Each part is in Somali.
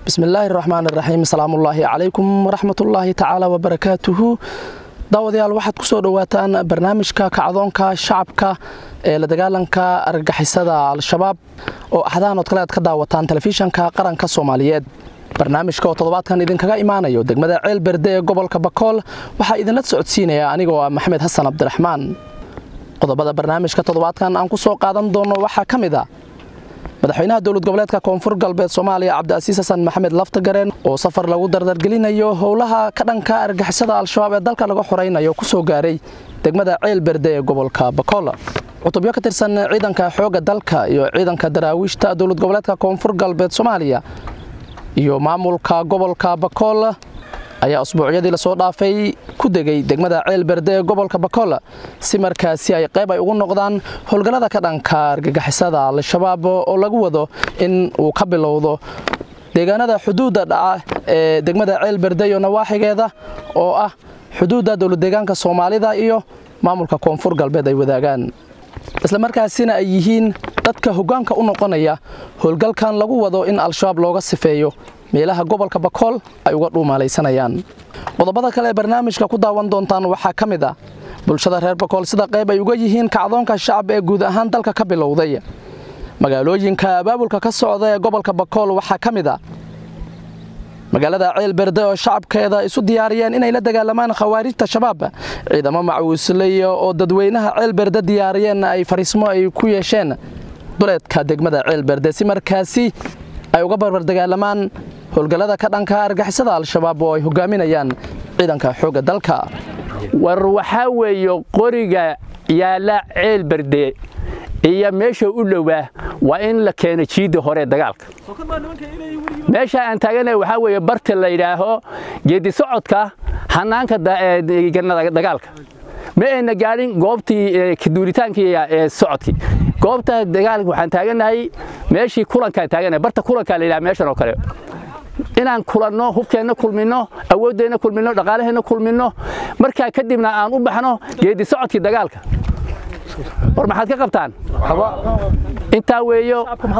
bismillaahi raxmaan iraxiim asalaamullaahi calaykum waraxmatullaahi tacaala wabarakaatuhu daawadayaal waxaad ku soo dhowaataan barnaamijka kacdoonka shacabka ee la dagaalanka argagixisada al-shabaab oo axdaanood kale aad ka daawataan telefishanka qaranka soomaaliyeed barnaamijka oo toddobaadkan idinkaga imaanayo degmada ceel berde ee gobolka bakool waxaa idinla socodsiinaya anigoo ah maxamed xasan cabdiraxmaan qodobada barnaamijka toddobaadkan aan ku soo qaadan doono waxaa ka mid a madaxweynaha dowlad goboleedka koonfur galbeed soomaaliya cabdiasiis xasan maxamed laftagareen oo safar lagu dardargelinayo howlaha ka dhanka argixisada al-shabaab ee dalka laga xoraynayo ku soo gaaray degmada ceel berde ee gobolka bakool cutubyo ka tirsan ciidanka xoogga dalka iyo ciidanka daraawiishta dowlad goboleedka koonfur galbeed soomaaliya iyo maamulka gobolka bakool ayaa usbuucyadii lasoo dhaafay ku degay degmada ceel berde ee gobolka bakool si markaasi ay qayb ay ugu noqdaan howlgallada ka dhanka argagixisada al-shabaab oo lagu wado in uu ka bilowdo deegaanada xuduudda dhaca ee degmada ceel berde iyo nawaaxigeeda oo ah xuduudda dowladdeegaanka soomaalida iyo maamulka koonfur galbeed ay wadaagaan islamarkaasina ay yihiin dadka hoggaanka u noqonaya howlgalkan lagu wado in al-shabaab looga sifeeyo meelaha gobolka bakool ay uga dhuumalaysanayaan qodobada kale ee barnaamijka ku daawan doontaan waxaa ka mid ah bulshada reer bakool sida qayb ay uga yihiin kacdoonka shacab ee guud ahaan dalka ka bilowday magaalooyinka abaabulka ka socda ee gobolka bakool waxaa ka mid a magaalada ceel berde oo shacabkeeda isu diyaariyeen inay la dagaalamaan khawaarijta shabaab ciidamo macawisley oo dadweynaha ceel berde diyaariyeen ay fariismo ay ku yeesheen duleedka degmada ceel berde si markaasi ay uga barbar dagaalamaan howlgallada ka dhanka argixisada al-shabaab oo ay hogaaminayaan ciidanka xoogga dalka war waxaa weeye qoriga yaalla ceel berde iyo meesha u dhowaa waa in la keeno jiidda hore dagaalka meesha aan taagana waxaa weeye barta la yidhaaho geedi socodka hanaanka dagaalka ma ayna gaadhin goobtii kaduuritaankii ee socodkii goobta dagaalka waxaan taaganahay meeshii kulankaan taaganahay barta kulankaa la yidhaha meeshan oo kale inaan kulanno hubkeenna kulminno awooddeenna kulminno dhaqaalaheenna kulminno markaa kadibna aan u baxno geedi socodkii dagaalka war maxaad ka qabtaan intaa weeyo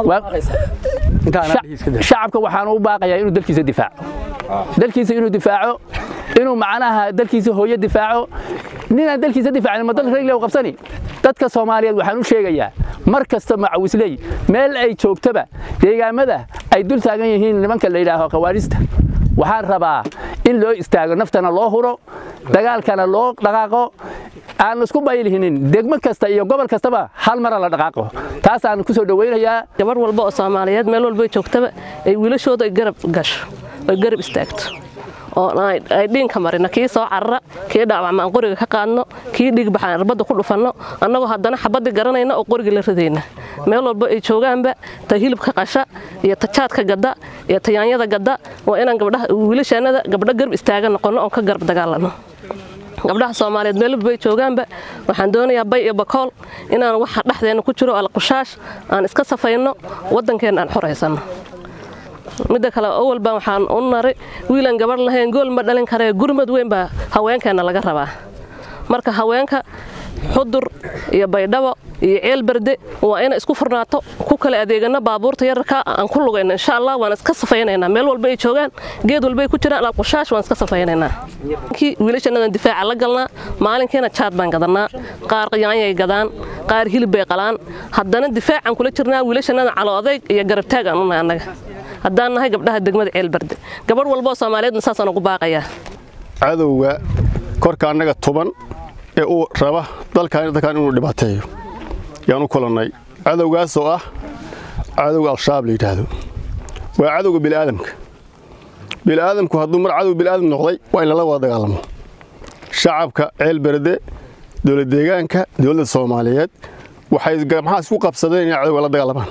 shacabka waxaan u baaqayaa inuu dalkiisa difaaco dalkiisa inuu difaaco inuu macnaha dalkiisa hooyo difaaco ninaan dalkiisa difaacin ma dalka raglew qabsani dadka soomaaliyeed waxaan u sheegayaa mar kasta macawisley meel ay joogtaba deegaamada ay dul taagan yihiin nimanka la yidhaaho khawaarista waxaan rabaa in loo istaago naftana loo huro dagaalkana loo dhaqaaqo aan isku baylihinin degmo kasta iyo gobol kastaba hal mara la dhaqaaqo taasaan ku soo dhowaynayaa gabarh walba oo soomaaliyeed meel walba joogtaba ay wiilashooda ay garab gasho ay garab istaagto oo ay dhiinka marino kii soo carara kii dhaawacma aan qoriga ka qaadno kii dhigbaxaan irbadda ku dhufanno annagoo haddana xabaddi garanayna oo qoriga la ridayna meel walba ay joogaanba ta hilibka qasha iyo ta jaadka gadda iyo ta yaanyada gadda waa inaan gabdhaha wiilashaannada gabdho garab istaaga noqonno oon ka garab dagaalanno gabdhaha soomaaliyeed meel walba ay joogaanba waxaan doonayaa bay iyo bakool inaan waxa dhexdeenna ku jiro alqushaash aan iska safayno waddankeenna aan xoraysanno midda kale owal baan waxaan u naray wiilaan gabarh lahayn gool ma dhalin karee gurmad weyn baa haweenkeenna laga rabaa marka haweenka xudur iyo baydhabo iyo ceel berde waa ina isku furnaato ku kala adeegano baabuurta yararka aan ku lugayno insha allah waan iska safaynaynaa meel walba ay joogaan geed walba ay ku jiraan alqushash waan iska safaynaynaa kii wiilashanadan difaaca la galnaa maalinkiina jaad baan gadannaa qaar yaanyay gadaan qaar hilib bay qalaan haddana difaacaan kula jirnaa wiilashanadan calo odayg iyo garabtaag aan unahay annaga haddaan nahay gabdhaha degmada ceel berde gabadh walbaoo soomaaliyeedna saasaan ugu baaqayaa cadowga korka annaga tuban ee uu raba dalkan dalkan inuu dhibaateeyo yaan u kulannay cadowgaasoo ah cadowga al-shabaab la yidhaahdo waa cadowga bili'aadamka bili'aadamku hadduu mar cadow bili'aadam noqday waa in lala wada dagaalamo shacabka ceel berde dowlad deegaanka dowladda soomaaliyeed waxay gamaxaa isku qabsadeen inay cadowga la dagaalamaan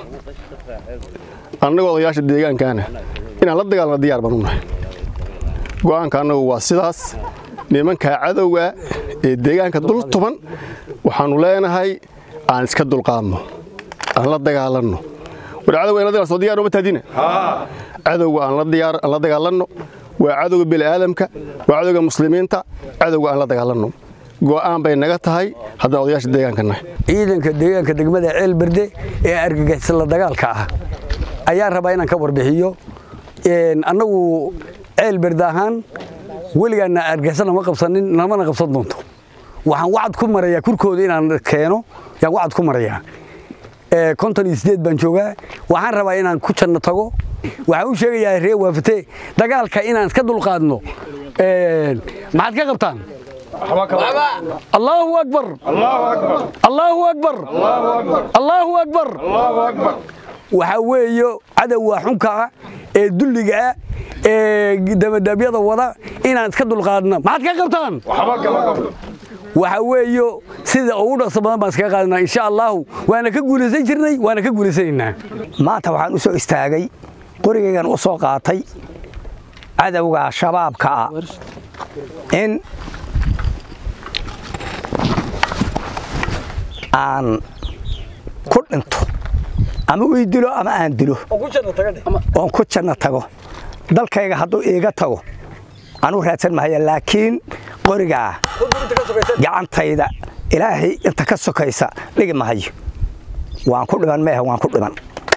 annagoo odayaasha deegaankaana inaan la dagaalno diyaar baan u nahay go'aanka annagu waa sidaas nimankaa cadowga ee deegaanka dul tuban waxaannu leenahay aan iska dulqaadno aan la dagaalanno war cadowga in la dagaal soo diyaar uma tahdina cadowga aan la dagaalanno waa cadowga bini'aadamka waa cadowga muslimiinta cadowga aan la dagaalanno go'aan bay naga tahay haddaan odayaasha deegaanka nahay ciidanka deegaanka degmada ceel berde ee argagixisla dagaalka ah ayaan rabaa inaan ka warbixiyo annagu ceel berde ahaan weligaana argixisana ma qabsanin namana qabsan doonto waxaan wacad ku marayaa kurkooda inaan keeno yaan wacad ku marayaa konton iyo sideed baan joogaa waxaan rabaa inaan ku janno tago waxaan u sheegayaa ree waafate dagaalka inaan iska dulqaadno maxaad ka qabtaan allaahu akbar allaahu akbar allaahu akbar waxaa weeyo cadowga xunkaa ee dulligaa ee dabadaabyada wada inaan iska dulqaadno maxaad ka qabtaan waxaa weeyo sida ugu dhaqso badan baan iskaga qaadanaa insha allaahu waana ka guulaysan jirnay waana ka guulaysanaynaa maanta waxaan u soo istaagay qorigaygan u soo qaatay cadowga shabaabka ah in aan ku dhinto ama ii dilo ama aan dilo oon ku janno tago dalkayga hadduu iiga tago anuu raadsan mahaya laakiin qorigaa gacantayda ilaahay inta ka sokaysa dhigi mahayo waan ku dhiman meehe waan ku dhiman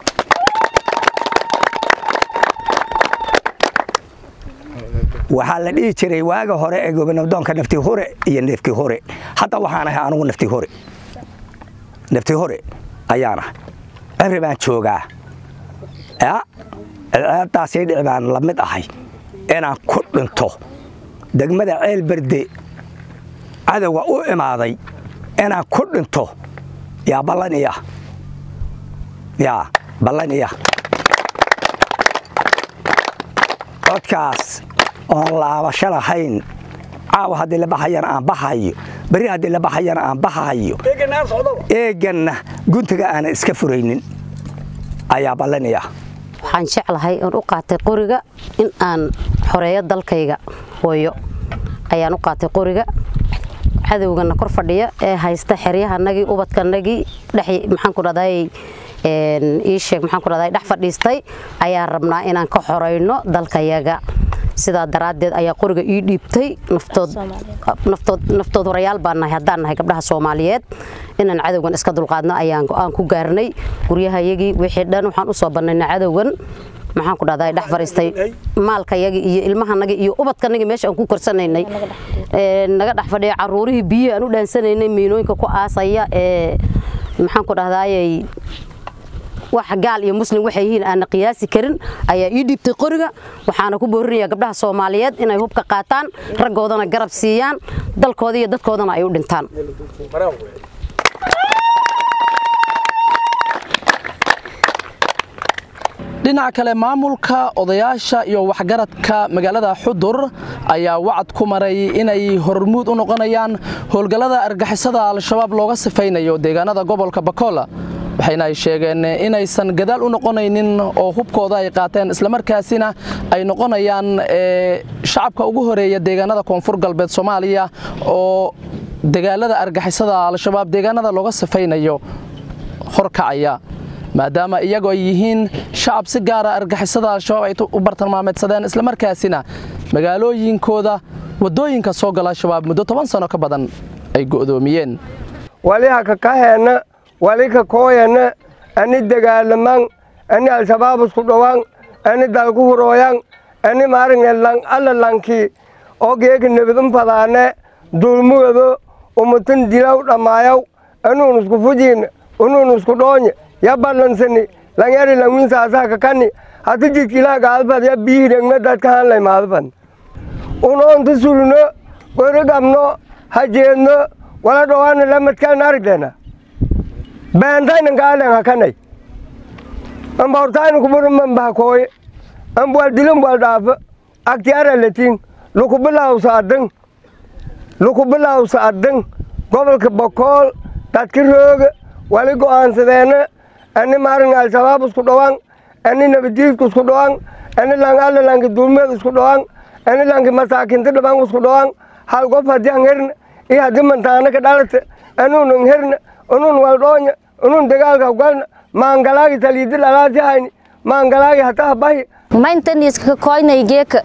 waxaa la dhihi jiray waaga hore ee gobonabdoonka nafti hore iyo neefkii hore hadda waxaan ahay anugu nafti hore nafti hore ayaana cimri baan joogaa ceedaasii dhici baan la mid ahay inaan ku dhinto degmada ceel berde cadowga u imaaday inaan ku dhinto yaa ballan iya yaa ballan iya codkaas oon laabasho lahayn caawa haddii la baxayana aan baxayo berri haddii la baxayana aan baxayo eeganna guntiga aanan iska furaynin ayaa ballanaya waxaan jeclahay oon u qaatay qoriga in aan xoreeyo dalkayga hooyo ayaan u qaatay qoriga cadowgana kor fadhiya ee haysta xeryahanagii ubadkanagii dhex maxaan ku dhahday ii sheeg maxaan ku dhahday dhex fadhiistay ayaan rabnaa inaan ka xorayno dalkayaga sidaa daraaddeed ayaa qoriga ii dhiibtay naftood horayaal baan nahay haddaan nahay gabdhaha soomaaliyeed inaan cadowgan iska dulqaadno ayaan go-aan ku gaarnay guryahayagii wixii dhan waxaan u soo bannaynay cadowgan maxaan ku dhahdaa dhex fariistay maalkayagii iyo ilmahanagii iyo ubadkanagii meesha aan ku korsanaynay naga dhex fadhiya caruurihii biyo aan u dhaansanaynay miinooyinka ku aasaya ee maxaan ku dhahdaayey wax gaal iyo muslim waxay yihiin aana qiyaasi karin ayaa ii dhiibtay qoriga waxaana ku boorinaya gabdhaha soomaaliyeed inay hubka qaataan raggoodana garab siiyaan dalkooda iyo dadkoodana ay u dhintaan dhinaca kale maamulka odayaasha iyo waxgaradka magaalada xudur ayaa wacad ku maray inay hormuud u noqonayaan howlgallada argixisada al-shabaab looga sifaynayo deegaanada gobolka bakola waxayna ay sheegeen inaysan gadaal u noqonaynin oo hubkooda ay qaateen islamarkaasina ay noqonayaan shacabka ugu horeeya deegaanada koonfur galbeed soomaaliya oo dagaalada argixisada al-shabaab deegaanada looga sifaynayo horkacaya maadaama iyagoo ay yihiin shacab si gaara argixisada al-shabaab ay u bartilmaameedsadeen islamarkaasina magaalooyinkooda waddooyinka soo gala al-shabaab muddo toban sano ka badan ay go'doomiyeen waliha kakaheenna wali ka kooyanna ani dagaalaman ani al-shabaab isku dhowaan ani dalku hurooyan ani maaringe lang alla lanki oo geeki nebidun fadaane dulmugado umutin dilaw dhammaayaw anuun isku fujiin unuun isku dhoonye ya ballansani langeri langwin saasaa kakani hati jidkilaa gaalfad ya biihirengme dadka hanlay maadfad unoonta sulno gorigamno hajeedno wala dhowaana lamadkaan arigdena beentaynan gaalen hakanay amba hortayna kuburuman bahakooye amba wal dilin wal dhaafa agtiaralatin lukubilawsa adin lukubilawsa adin gobolka bokool dadka rooga wali go'aansadeena ani maarin al-shabaab isku dhowaan ani nabadiidka isku dhowaan ani lang alla lanki dulmeed isku dhowaan ani lanki masaakinta dhaban isku dhowaan hal gof haddii an herna iyo haddii mantaana ka dhalata anuun an herna anuun waldhoonya anuun dagaalka galna maangalaagi taliidi dhalaasi hayni maangalaagi hataha bahi maintaniska koynaygeeka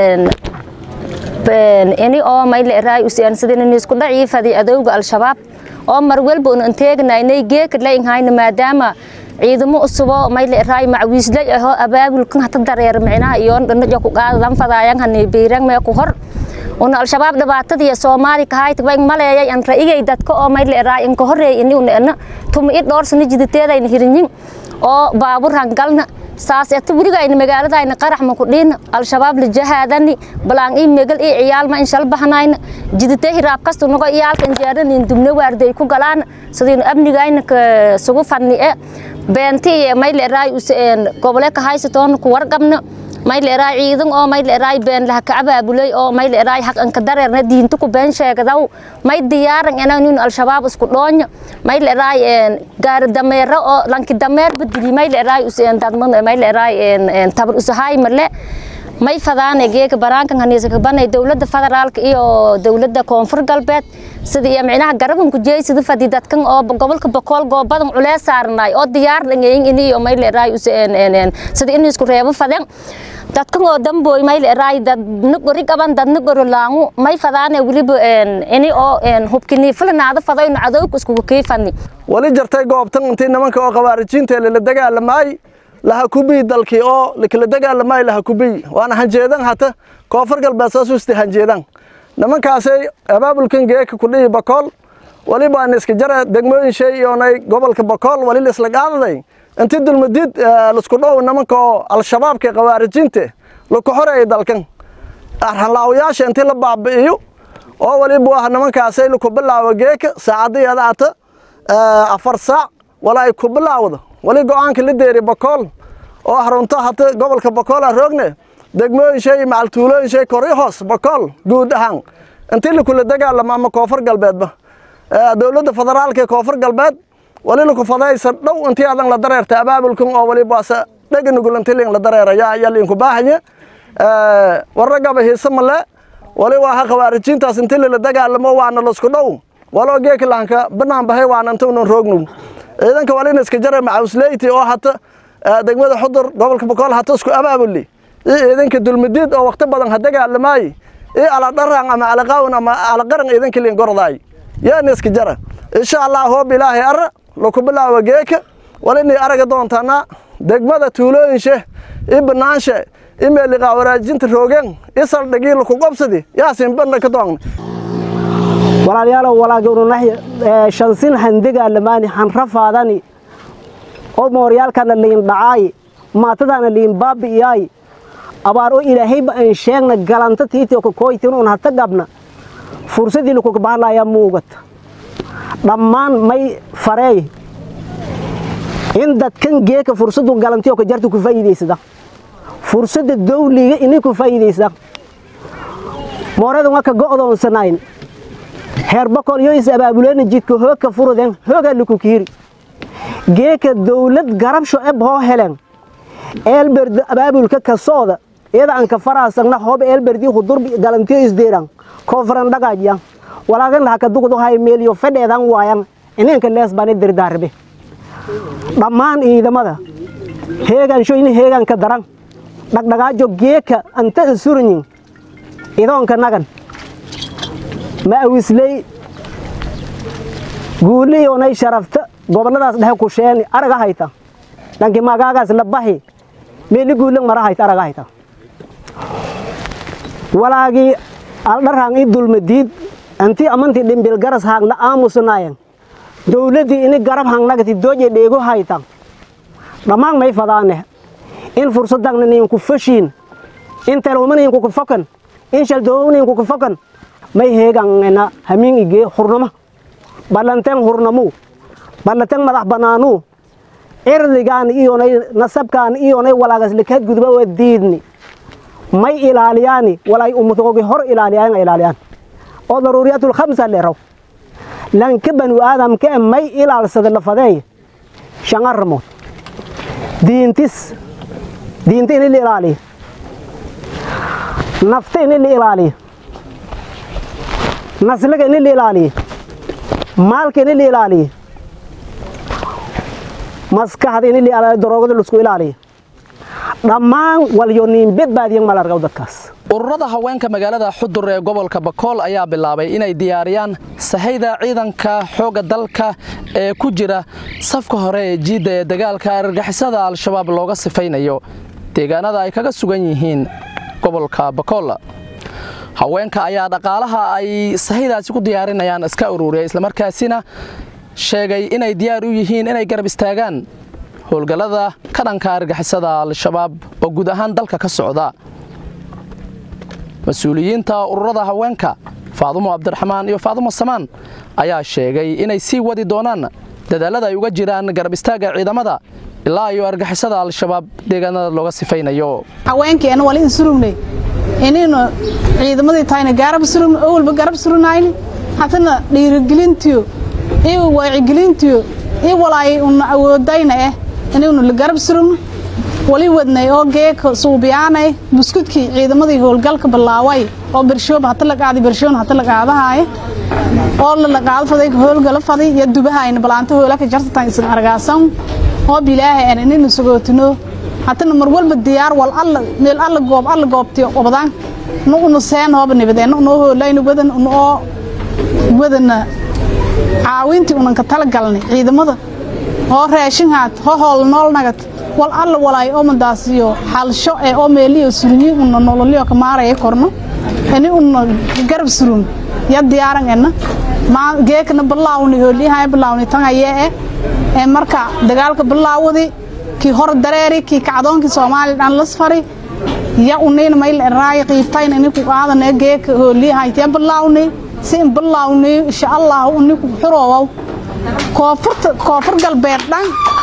ini oo mayle raay usiyaansadinanisku dhaciifadi adowga al-shabaab oo mar walba un anteegnaynay geeka lainhayna maadaama ciidamo usubo mayle raay macwiislay aho abaabulkan hata dareer micnaha iyo dhanajo ku qaadadan fadaayan hani biirang mee ku hor una al-shabaab dhibaatadii soomaali kahayt way maleeyay an raigay dadka oo mayle raay in ka horeey ini una tuma i dhowr sano jiditeedayna hirinyin oo baabuur hangalna saas eto weligayna magaaladayna qarax ma ku dhiin al-shabaab la jahaadani balaan ii megal ii ciyaalma in shal bahnayna jiditee hiraab kastu nago iyaalka injeeranin dubne waarday ku galaan sidaynu amnigayna ka sugu fadni e beenti mayle raay gobole ka haysatoona ku warqabna mayle raay ciidan oo mayle raay been laha ka abaabulay oo mayle raay haq an ka dareerna diinta ku been sheegadaw may diyaaran inaan al-shabaab isku dhoonya mayle raay gaari dameero oo lanki dameer badili mayle raay useen dadman mayle raay tabar usahay male may fadaan geeka baraankan haniisa ka banay dawladda federaalka iyo dawladda koonfur galbeed sida iyo micnaha garaban ku jeey sida fadi dadkan oo gobolka bokool goobadan culees saarnay oo diyaar dhangeeyin ini iyo mayle raay useen sida in isku reebo fadan dadkan oo dambooy mayle raay dad nugori qaban dad nugoro laangu may fadaane weliba ini oo hubkini filanaada fadayno cadowga iskugu kiifani wali jartay goobtan intii nimanka oo qabaarijiinta lala dagaalamaay laha kubii dalkii oo kala dagaalamaay laha kubii waana hanjeedan hata koonfur galbeed soo suusti hanjeedan nimankaasay abaabulkan geeka ku dhihi bakool waliba aan iska jara degmooyin shay iyoonay gobolka bakool wali la isla qaadaday intii dulmadid laisku dhow nimanka oo al-shabaabka qawaarijiinta laku xoreeyay dalkan arhanlaawayaasha intii la baabi'iyo oo waliba waa nimankaasay laku bilaawo geeka saacadiyada ata afar saac wala ay ku bilaawdo wali go-aanka la deeri bakool oo harunto hata gobolka bakool aan roogne degmooyin shay macaltuulooyin shay kori hoos bakool guud ahaan intii lakula dagaalamo ama koonfur galbeedba dowladda federaalka ee koonfur galbeed wali laku fadaysa dhow intii adan la dareerta abaabulkan oo walibaase dhega nugulantilin la dareeraya ayaa liinku baahanya warragaba hiise male wali waa ha qawaarijiintaas intii lala dagaalamo waana lasku dhow waloo geeka lahanka banaan bahay waana intaunan roognow ciidanka walina iska jara macawsleyti oo hata degmada xudur gobolka bakool hata isku abaabuli iyo ciidanka dulmadiid oo waqti badan ha dagaalamaay iyo aladharaan ama alaqaawn ama alaqaran ciidanka liin gordaay yaana iska jara insha allah hoob ilaahay ara laku bilaawa geeka walinay araga doontaana degmada tuulooyinshe iyo banaanshe iyo meeliqaa waraajinta roogeen iyo saldhigii laku qobsadi yaasin bandha ka doogna walaalayaalow walaagnunahy shansin handegaalamaani hanrafaadani oo mooryaalkana liin dhacaay maatadaana liin baabi'iyaay abaar oo ilaahayba aan sheegna galanta tiitio kakooytin un hata gabna fursadii lakuka bahlayaa muugata dhammaan may fareey in dadkan geeka fursadu galantiyo ka jarta ku faa'iidaysada fursadda dawliga inay ku faa'iidaysada mooradan waa ka go'doonsanayn heer boqol iyo is abaabuleena jidka hoogka furuden hoogaa laku kiiri geeka dawlad garabsho eb hoo helen eelberd abaabulka ka sooda iyada aan ka faraasagna hoob eelberdii hudur galantiyo isdeeran koonfuran dhagaajyan walaagan laha ka dugdu hay meeliyo fedheedan waayan ineenka lees bani dirdaarbe dhammaan ciidamada heegaansho in heegaan ka daran dhagdhagaajo geeka anta isuranyin idoonka nagan ma awisley guuli ionay sharafta gobolladaas dhexe ku sheeni araga hayta dhanki magaagaas la bahi meeli guulan mara hayta araga hayta walaagii aldharhaan i dulmadiid antii amantii dhimbil garas haagna aamusnaayan dawladdii ini garab hangnagati dooje dheego hayta dhammaan may fadaane in fursadagna ninku fashiin in telwmaninku ku fokan in shaldoowninku ku fokan may heegangena hamiin igee hurnama ballanteen hurnamu ballanteen madax bannaanu cirdigaan iyonay nasabkaan iyonay walaagaslikad gudba waa diidni may ilaaliyaani walaay ummadoogi hor ilaaliyaan ilaaliyaan oo daruuriyatul khamsa leeraw lanka banu aadamka e may ilaalsada lafadeey shan arrimood diintis diinta ini la ilaaliyo nafta ini la ilaaliyo naslaga ini la ilaaliyo maalka ini la ilaaliyo maskaxda ini la ilaaliyo daroogada laisku ilaaliyo dhammaan walyo niin badbaadiyan malargaw dadkaas ururada haweenka magaalada xudur ee gobolka bakool ayaa bilaabay inay diyaariyaan sahayda ciidanka xoogga dalka ee ku jira safka hore ee jiidda ee dagaalka argagixisada al-shabaab looga sifaynayo deegaanada ay kaga sugan yihiin gobolka bakool haweenka ayaa dhaqaalaha ay sahaydaasi ku diyaarinayaan iska ururiya islamarkaasina sheegay inay diyaar u yihiin inay garab istaagaan howlgallada ka dhanka argagixisada al-shabaab oo guud ahaan dalka ka socda mas-uuliyiinta ururada haweenka faadumo cabdiraxmaan iyo faadumo samaan ayaa sheegay inay sii wadi doonaan dadaalada ay uga jiraan garab istaagga ciidamada ilaa iyo argixisada al-shabaab deegaanada looga sifaynayo haweenkeena wali in surugnay inaynu ciidamadii tahayna gaarab surugna oo walba garab surunayni hatana dhiirigelintiyo iyo wacyigelintiyo iyo walaay una awoodayna eh inaynu la garab surugno wali wadnay oo geeka suubiyaanay buskudkii ciidamadii howlgalka bilaaway oo bershooba hata la qaaday bershoon hata la qaadahaaya oo la qaado faday howlgala faday iyo dubahayna balaanta howlaka jartatan isan argaasan oo bilaahay aan inaynu sugootino hatana mar walba diyaar wal alla meel alla goob alla goobtiyo obadaan nu unu seen hooba nibadeen nu hoolayna wadan unu oo wadana caawintii unan ka tala galnay ciidamada oo raashin haat ho hool nool nagad wal alla walaay oo madaasiyo xalsho ee oo meeliyo surinyi una nololiyo ka maaraya korno ini una garab surun ya diyaaran ena ma geekna bilaawni hooliyahay bilaawni tan ayee eh ee marka dagaalka bilaawadi kii hor dareeri kii kacdoonkii soomaaliya dhan lasfari ya unayna mayl raay qiibtayn ini ku qaadana geeka hooliyahay ya bilaawni si in bilaawni insha allah uni ku xuroowow koonfurta koonfur galbeed dhan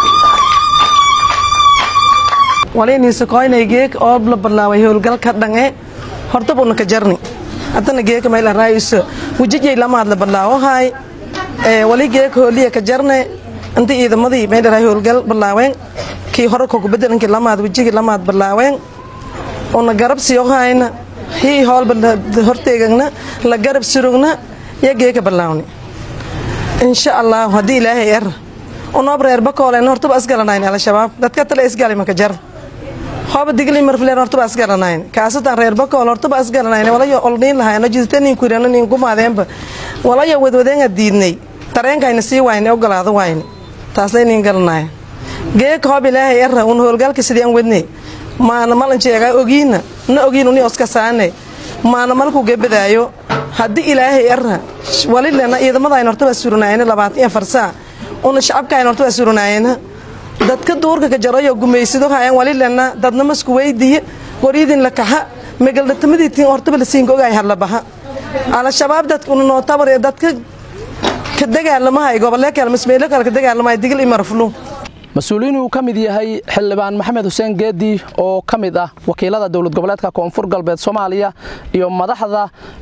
waliiniisa koynay geek oo la bilaaway howlgalka dhange horta buna ka jarni haddana geeka mayl raayisa wajijay lamaad la bilaawahay wali geek hooliya ka jarne inta ciidamadii mayl raay howlgal bilaaween kii hore koku bedelankii lamaad wajigii lamaad bilaaween una garab siyohayna hii hoolba horteegagna la garab surugna ya geeka bilaawni insha allah haddii ilaahay er unoob reer bakoolen hortaba asgalanayn al-shabaab dadka tale isgali maka jar hooba digli marfleen hortaba asgalanayn kaasatan reer bakool hortaba asgalanayn walayo olniin lahayno jidtanin kurana nin kumaadeenba walayo wadwadeenga diidnay tareenkayna sii wayne ogolaado wayne taaslaynin galanaya geeka hoob ilaahay era un howlgalka sidii an wedne maana malan jeegaa ogiina na ogiin uni oska saane maana malku gebadaayo haddii ilaahay era walilena ciidamadaayna hortaba suranaayna labaatan iyo farsaa una shacabkaayna hortaba suranaayna dadka duurka ka jarayo gumaysado hayan walilena dadna masku weydiye waridin la kaha megaldhatamadiitiin hortaba la siinka ogaay hadlabaha al-shabaab dadka una nootabar dadka ka dagaalamahay gobolee kale masmeelo kale ka dagaalamahay digil iyo marflu mas-uuliyiin uu ka mid yahay xildhibaan maxamed xuseen geedi oo ka mid ah wakiilada dowlad goboleedka koonfur galbeed soomaaliya iyo madaxda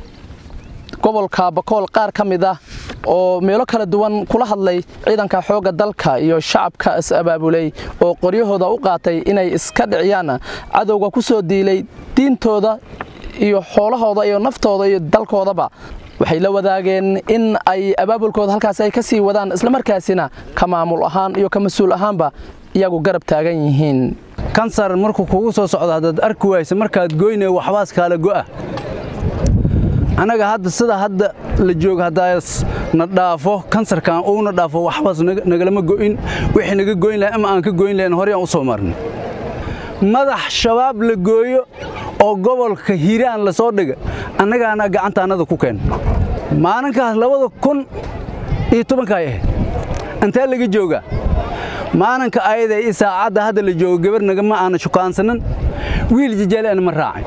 gobolka bakool qaar ka mid ah oo meelo kala duwan kula hadlay ciidanka xoogga dalka iyo shacabka is-abaabulay oo qoryahooda u qaatay inay iska dhiciyaan cadowga ku soo diilay diintooda iyo xoolahooda iyo naftooda iyo dalkoodaba waxay la wadaageen in ay abaabulkooda halkaas ay ka sii wadaan islamarkaasina ka maamul ahaan iyo ka mas-uul ahaanba iyagu garab taagan yihiin kansar markuu kugu soo socdo haddaad arki waysa markaad goyne waxbaas kaala go'a annaga hadda sida hadda la joogo haddaas na dhaafo kansarkan uuna dhaafo waxbaas nagalama go'in wixii naga goyn lahay ama aan ka goyn lahayn horey aan u soo marnay madax shabaab la gooyo oo gobolka hiiraan la soo dhiga annagaana gacantaannada ku keen maalinkaas labada kun iyo tobankaay ahayd intee laga joogaa maalinka ayada i saacadda hadda la joogo gabar nagama aana shukaansanan wiil jijaaleana ma raacay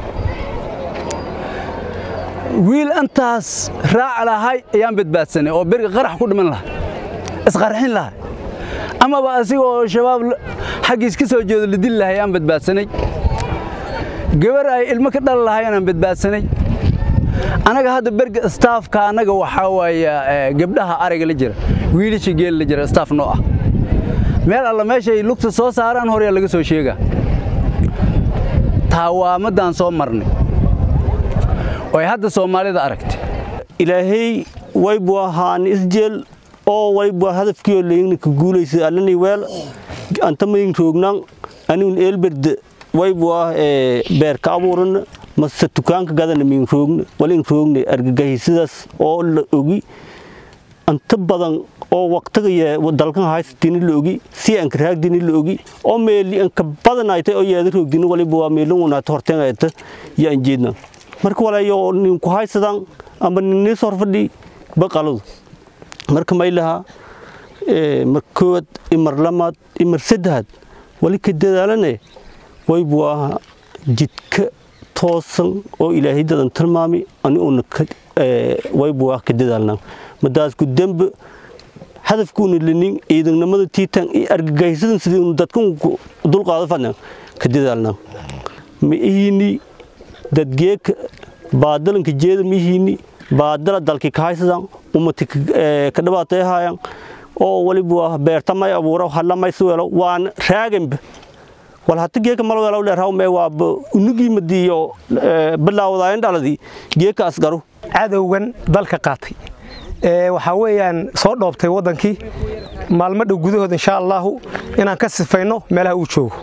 wiil intaas raac lahay ayaan badbaadsanay oo beriga qarax ku dhiman lahay isqarxin lahay amaba asiga oo shabaab xaggiis ka soo jeedo la dili lahay ayaan badbaadsanay gabar ay ilmo ka dhali lahay anaan badbaadsanay annaga hadda berga staafka annaga waxaa waaya gabdhaha ariga la jira wiilasha geel la jira staaf noo ah meel alla meeshay lugta soo saaraan horyaa laga soo sheegaa taawaamadaan soo marnay oo ay hadda soomaalida aragtay ilaahay waybu ahaan isjeel oo waybu hadafkiyo leeyna ka guulaysa alani weel anta mayin roognan anigun eelberde waybu ah beer ka abuurana mase dukaanka gadana min roogna walin roogna argagahisidaas oo la ogi inta badan oo waqtiga dalkan haystini la ogi si aan raagdini la ogi oo meeli an ka badan ay tahay oo yeeda roogdini waliba waa meelin wanaata horteen ay tahay yaan jeedna marka walayo nin ku haysadaan ama nin soo fadhi baqaladu marka maylaha mar kood imar lamaad imar saddexaad wali ka dadaalane waybu ah jidka toosan oo ilaahay dadan tilmaami ani uuna waybu ah ka dadaalnaa madaasku dembe hadafkuuna lenin ciidannimada tiitan iyo argagahisadan sidii unu dadkan dulqaado fadna ka dadaalnaa ma ihini dadgeeka baadalanka jeeda ma ihini baadala dalki ka haysadan umati ka dhibaatay haayaan oo waliba beertamay abuura halamay suwelo waan raaganba wal hata geeka malwelo dheerhaw mee waa unugii madiyo bilaawdaayan dhaladii geeka asgaru cadowgan dalka qaatay waxaa weeyaan soo dhoobtay waddankii maalmo dhow gudahood insha allaahu inaan ka sifayno meelaha uu joogo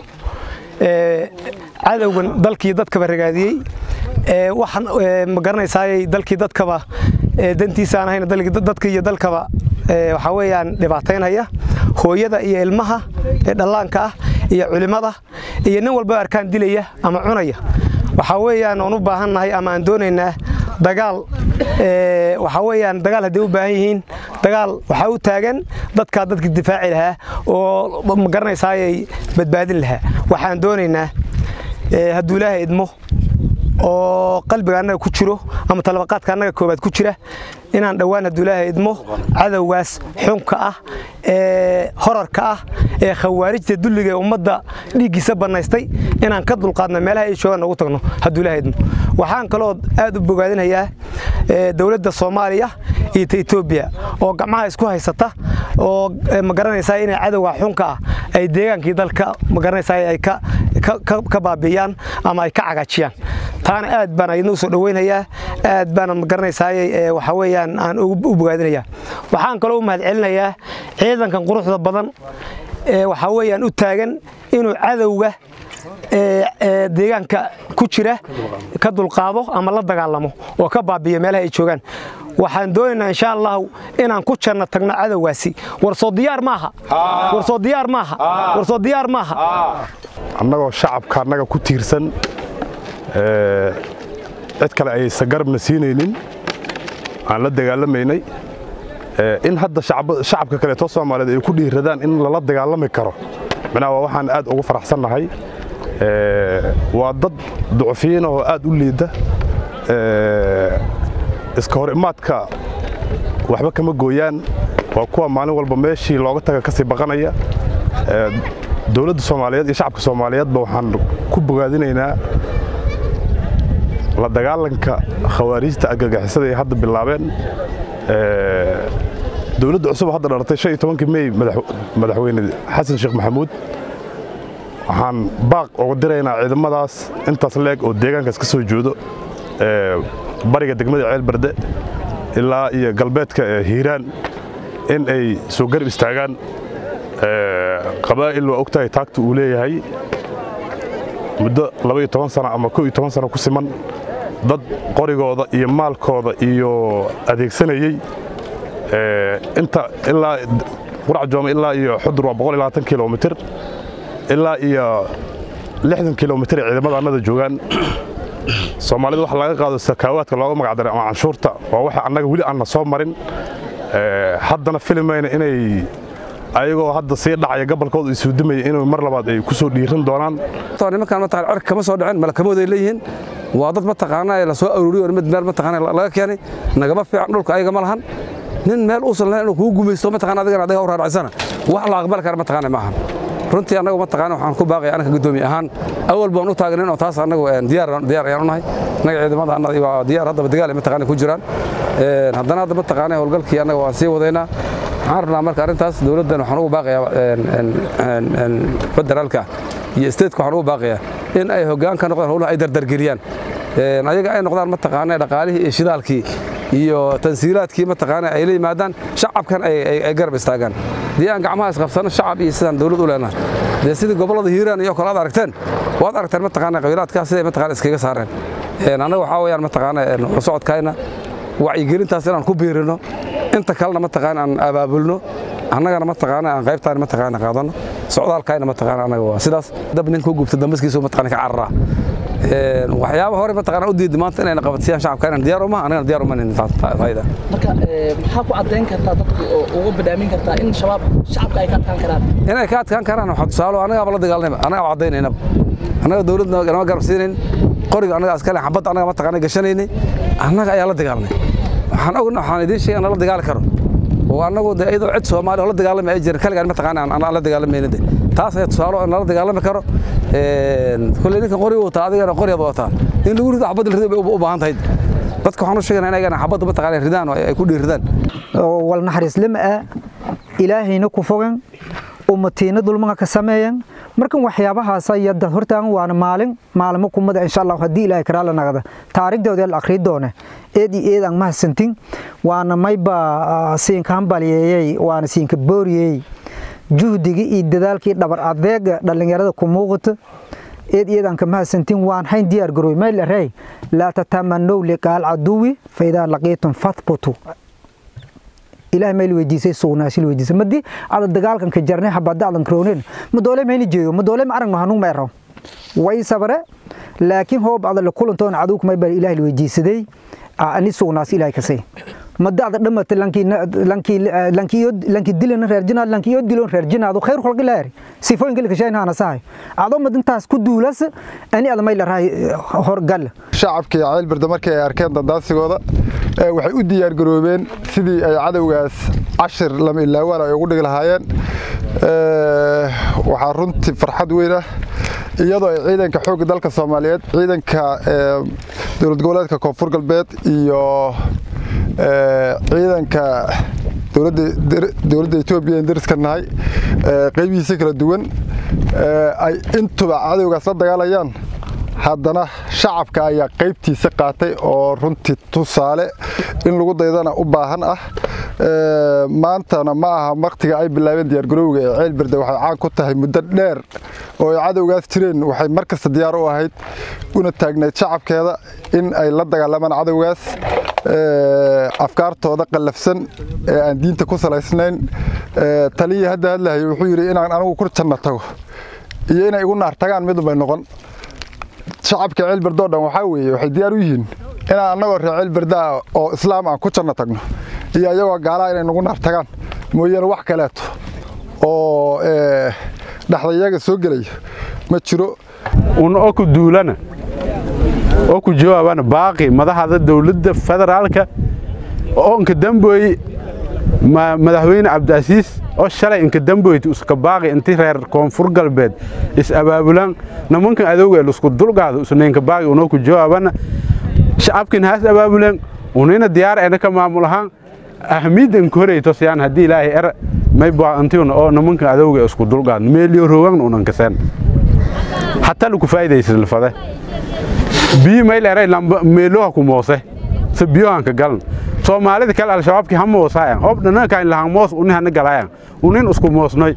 cadowgan dalkii dadkaba ragaadiyey waxaan ma garanaysaayey dalkii dadkaba dantiisa aan ahayn dadka iyo dalkaba waxaa weeyaan dhibaataynaya hooyada iyo ilmaha ee dhallaanka ah iyo culimmada iyo nin walba arkaan dilaya ama cunaya waxaa weeyaan oon u baahannahay ama aan doonaynaa dagaal waxaa weeyaan dagaal hadday u baahan yihiin dagaal waxaa u taagan dadkaa dadka difaaci lahaa oo ma garanaysaayay badbaadin lahaa waxaan doonaynaa hadduu ilaahay idmo oo qalbiga annaga ku jiro ama talabaqaadka annaga koobaad ku jira inaan dhowaan hadduu ilaahay idmo cadowgaas xunka ah ee horarka ah ee khawaarijta dulliga ee ummadda dhiiggiisa bannaystay inaan ka dulqaadno meelaha ay joogaan noogu tagno hadduu ilaahay idmo waxaan kaloo aad u bogaadinayaa dowladda soomaaliya iyo ta etoobiya oo gacmaha isku haysata oo ma garanaysaa inay cadowga xunka ah ay deegaankii dalka ma garanaysaa ay ka baabi'iyaan ama ay ka cagaajiyaan taana aad baan ayadna u soo dhoweynayaa aad baana ma garanaysaayey waxaa weeyaan aan u bogaadinayaa waxaan kaloo u mahadcelinayaa ciidankan quruxda badan ee waxaa weeyaan u taagan inuu cadowga deegaanka ku jira ka dulqaado ama la dagaalamo oo ka baabiyo meelaha ay joogaan waxaan doonaynaa insha allahu inaan ku janno tagno cadowgaasi warsoo diyaar maaha warsoo diyaar maaha warsoo diyaar maaha annagoo shacabka annaga ku tiirsan cid kale aysan garabna siinaynin aan la dagaalamaynay in hadda shacabka kaleeto soomaaliyeed ay ku dhiiradaan in lala dagaalami karo micnaha waa waxaan aad ugu faraxsannahay waa dad ducfiyiin oo aad u liida iska hor imaadka waxba kama gooyaan waa kuwa maalin walba meeshii looga taga ka sii baqanaya dowladda soomaaliyeed iyo shacabka soomaaliyeedba waxaan ku bogaadinaynaa la dagaalanka khawaarijta argagixisada ay hadda bilaabeen dowladda cusub hadda dhalatay shan iyo tobankii mey madaxweyne xasan sheekh maxamuud waxaan baaq uga diraynaa ciidamadaas intaas leeg oo deegaankaas ka soo joodo bariga degmada ceelbarde ilaa iyo galbeedka hiiraan in ay soo garab istaagaan qabaa'il waa ogtahay taagta uu leeyahay muddo labaiyo toban sana ama ko iyo toban sano ku siman dad qorigooda iyo maalkooda iyo adeegsanayey inta ilaa qurac jooma ilaa iyo xudur waa boqol iyo labaatan kilomitir ilaa iyo lixdan kilomitir ee ciidamada annada joogaan soomaalida waxa laga qaado sakaawaadka looga magacdaray ama canshuurta waa waxa annaga weli aanna soo marin haddana filimayna inay ayagoo hadda sii dhacaya gobolkooda isuudimaya inuu mar labaad ay ku soo dhiiran doonaan nimankaan mataqaan cirka kama soo dhicin malakamood ay leeyihiin waa dad mataqaanaa la soo aruuriyo mid meel mataqaanaa laga keenay nagama fiican dhulka ayaga ma lahan nin meel uusan lahayn inuu kugu gumaysto mataqaanaa adigana adiga u raaracsana wax la aqbali kara mataqaanaa ma ahan runtii annagu mataqaanaa waxaan ku baaqaya anaka guddoomiye ahaan awal baan u taagnayn oo taas annagu diyaar diyaar ayaan u nahay annaga ciidamada annaga waa diyaar haddaba dagaal ay mataqaanaa ku jiraan haddana hadda mataqaanaa howlgalkii annaga waan sii wadaynaa waxaan rabnaa marka arrintaas dowladdan waxaan ugu baaqayaa federaalka iyo stateska waxaan ugu baaqayaa in ay hoggaan ka noqdaan howlaha ay dardargeliyaan ayaga ay noqdaan mataqaanaa dhaqaalihii iyo shidaalkii iyo tansiilaadkii mataqaanaa ay la yimaadaan shacabkan ay garab istaagaan dee aan gacmaha isqabsano shacab iyo sidaan dowlad u leenahay dee sidii gobollada hiiraan iyo kale aad aragteen waad aragteen mataqaana qabiilaadkaas siday mataqaana iskaga saareen annaga waxaa weeyaan mataqaana socodkayna wacyigelintaas inaan ku biirino inta kalena mataqaana aan abaabulno annagana mataqaana aan qaybtaan mataqaana qaadano socdaalkayna mataqaana annaga waa sidaas dab nin ku gubta dambaskiisu mataqaana ka cararaa waxyaaba hore mataqaana u diiday maanta inayna qabatsiyaan shacabka inaan diyaar uma annagana diyaar uma nihin tayda marka maxaa ku caddayn kartaa dadku oo uga badhaamin kartaa in shabaab shacabka ay ka adkaan karaan inay ka adkaan karaan waxaa tusaalo annagaaba la dagaalanayba annagaaba caddaynaynaba annaga dawladna nama garab siinayn qoriga annaga askale xabadda annaga mataqaana gashanaynay annaga ayaa la dagaalanay waxaan ogna waxaan idiin sheegay aan la dagaali karo oo annagu de iyadoo cid soomaali oo la dagaalami ay jirin kaligaan mataqaana aan la dagaalamayna de taas ayaa tusaalo in lala dagaalami karo kulley ninkan qori wataa adigana qoriyaad wataa in lagu rido xabadda la rido bay u baahan tahay dadka waxaan u sheegaynaa inagana xabadda mataqaana ridaan oo ay ku dhiiridaan wal naxariislama ah ilaahayna ku fogan ummatiina dulmaga ka sameeyan markan waxyaabahaas ayada hortaan waana maalin maalmo kumada insha allah haddii ilaahay karaa la nagada taariikhdooda la akhrii doone eed iyo eed aan mahadsantin waana mayba siinka hambaliyeeyey waana siinka booriyey juhdigii iyo dadaalkii dhabar adeega dhallinyarada ku muuqata eed eed aan ka mahadsantin waan hayn diyaar garooy mayl arey laa tatamanow liqaal caduwi faidaa laqiitum fathbutu ilaahay mayl weydiisay sugnaasil weydiisay madi ada dagaalkan ka jarnay habada adan krooneen ma doole mayni jeeyo ma doole ma aragno hanuun ma ero way sabare laakiin hoob ada la kulantoon cadowg may baa ilaahay weydiisaday ani sugnaas ilaahay kasay mada ada dhamata lankii lankii lankii lankii dilana reerjinaad lankii dilon reerjinaad khayr xulqi laari sifooyin kale ka shayna ana sahay ado madintaas ku duulas ani ada may la raay horgal shacabkii ceel birda markii ay arkeen dandaasigooda waxay u diyaar garoobeen sidii ay cadowgaas cashir lama ilaawaan ay ugu dhigi lahaayeen waxaa runtii farxad weyn ah iyadoo ay ciidanka xoogga dalka soomaaliyeed ciidanka dowlad goboleedka koonfur galbeed iyo ciidanka dowladda etoobiya in dariska nahay qaybihiisa kala duwan ay intuba cadowgaas la dagaalayaan haddana shacabka ayaa qaybtiisa qaatay oo runtii tusaale in lagu daydana u baahan ah maantana ma aha waktiga ay bilaabeen diyaargarowga ee ceelberde waxay caan ku tahay muddo dheer oo ay cadowgaas jireen waxay mar kasta diyaar u ahayd una taagnayd shacabkeeda in ay la dagaalamaan cadowgaas afkaartooda qallafsan ee aan diinta ku salaysnayn taliyii hadda hadlahay wuxuu yidhi inaan anigu ku janno tago iyo inay igu naar tagaan midunbay noqon shacabka ceelberdoo dhan waxaa weeye waxay diyaar u yihiin inaan annagoo reer ceelberdaa oo islaam aan ku janno tagno iyo ayagoo gaalaha inay nagu naar tagaan mooyaane wax kaleeto oo dhexdayaga soo gelaya ma jiro un oo ku duulana oo ku jawaabana baaqi madaxda dowladda federaalka oo inka damboy madaxweyne cabdiasiis oo shalay inka damboyti uska baaqi inti reer koonfur galbeed is abaabulaan nimankan adowga lusku dulgaado usnaynka baaqi unoo ku jawaabana shacabkin haas abaabuleen unina diyaar ena ka maamul ahaan ahmiidan koreyto siyaan haddii ilaahay er may baantiuna oo nimankan adowga isku dulgaad meeliyo roogana unan kaseen hataa laku faa'iidaysan lafade biyo may leeray lamba meeloha ku moose se biyohan ka galan soomaalida kale al-shabaabkii ha moosaayan hoob dhanankaan lahan moos uni hana galaayan unin isku moosnoy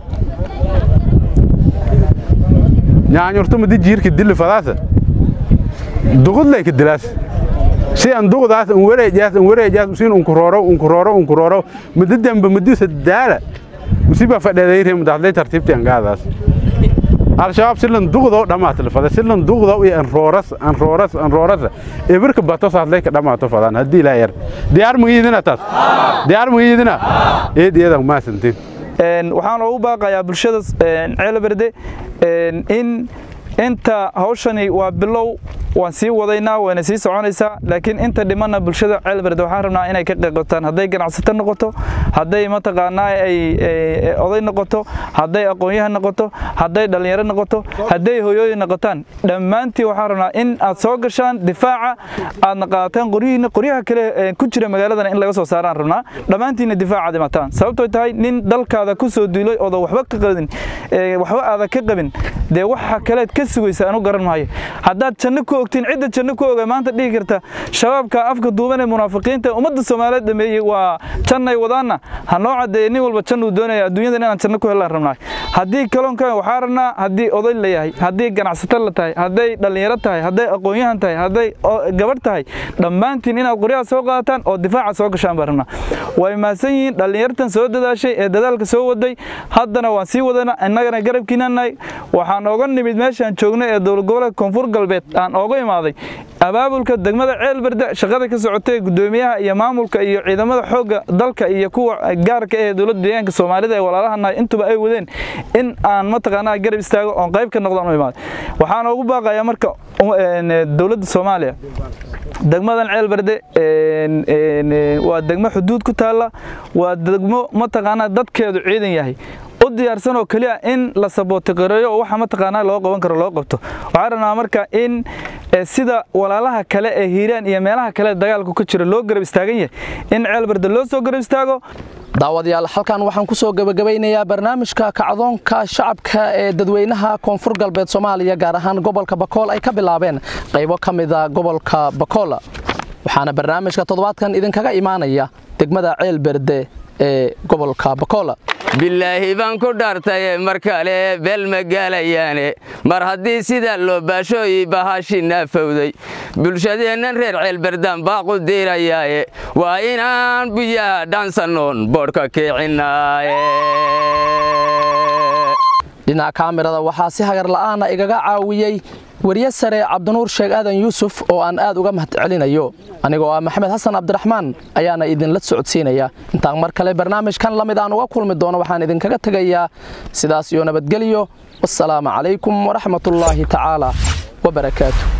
nyaanyurto madi jiirka dili fadaasa duqudlay ka dilaas si an duqdaas an wareejaas an wareejaas usin unkurooro unkurooro unkurooro madi dambe madisa daala usiba fadheedayre madaxlay tartiibti angaadaas al-shabaab silan duqdo dhammaata fada silan duqdo iyo anrooras anrooras anrooras ibirka bato saadlay ka dhammaato fadaan haddii ilaa yar diyaar magiyidina taas diyaar magiyidina eed iyadan maasantiin waxaan ugu baaqayaa bulshada ceelberde in inta hawshani waa bilow waan sii wadaynaa wayna sii soconaysaa laakiin inta dhimanna bulshada ceelberde waxaan rabnaa inay ka qayqataan hadday ganacsato noqoto hadday mataqaanaa ay oday noqoto hadday aqoon-yahan noqoto hadday dhallinyaro noqoto hadday hoyooyin noqotaan dhammaantii waxaan rabnaa in aad soo gashaan difaaca aadna qaadataan qoryihiina qoryaha kale ku jira magaaladana in laga soo saaraan rabnaa dhammaantiina difaacaad imataan sababtoo tahay nin dalkaada ku soo duulay ooda waxba ka qabin waxba aada ka qabin dee waxa kaleed ka sugaysa anu garan maayo haddaad janno ku ogtiin cidda janno ku oga maanta dhihi karta shabaabka afka duuban ee munaafiqiinta ummadda soomaaliyeed dhameeyey waa jannay wadaanna ha noo caddeeye nin walba jannuu doonaya adduunyadan inaan janno ku helaan rabnaa haddii kalonkan waxaa rabnaa haddii oday la yahay haddii ganacsato la tahay hadday dhallinyaro tahay hadday aqoon-yahan tahay hadday gabadh tahay dhammaantiin inaad qoryaha soo qaadataan oo difaaca soo gashaan baan rabnaa way mahadsan yihiin dhallinyartan soo dadaashay ee dadaalka soo waday haddana waan sii wadana innagana garabkiinanahay waxaan ooga nimid meeshaan joognay ee dowlad goboleedka koonfur galbeed aan ooga imaaday abaabulka degmada ceelberde shaqada ka socotay gudoomiyaha iyo maamulka iyo ciidamada xoogga dalka iyo kuwa gaarka ee dowladda deegaanka soomaalida ee walaalahanahay intuba ay wadeen in aan mataqaanaa garab istaago oon qayb ka noqdaan u imaaday waxaan ugu baaqayaa marka dowladda soomaaliya degmadan ceelberde waa degmo xuduud ku taalla waa degmo mataqaanaa dadkeedu ciidan yahay u diyaarsan oo keliya in la sabootiqareeyo oo waxa mataqaanaa loo qaban karo loo qabto waxaan rabnaa marka in sida walaalaha kale ee hiiraan iyo meelaha kale dagaalku ka jira loo garab istaagan yahay in ceelberde loo soo garab istaago daawadayaal halkan waxaan ku soo gebagabaynayaa barnaamijka kacdoonka shacabka ee dadweynaha koonfur galbeed soomaaliya gaar ahaan gobolka bakool ay ka bilaabeen qaybo ka mida gobolka bakool waxaana barnaamijka toddobaadkan idinkaga imaanaya degmada ceelberde ee gobolka bakool bilaahi baan ku dhaartaye mar kale beel ma gaalayaane mar haddii sidaa loo baashooyi bahashi naafowday bulshadeennan reer ceelberdaan baaqu diirayaaye waa inaan biyaha dhaansannoon boodhka kiicinnaaye dhinaca kaamirada waxaa si hagar la'aana igaga caawiyey weriye sare cabdinuur sheeg aadan yuusuf oo aan aad uga mahad celinayo anigoo ah maxamed xasan cabdiraxmaan ayaana idinla socodsiinaya intaan mar kale barnaamijkan la mid aan uga kulmi doono waxaan idinkaga tegayaa sidaas iyo nabadgelyo wassalaamu calaykum waraxmatullaahi tacaala wabarakaatu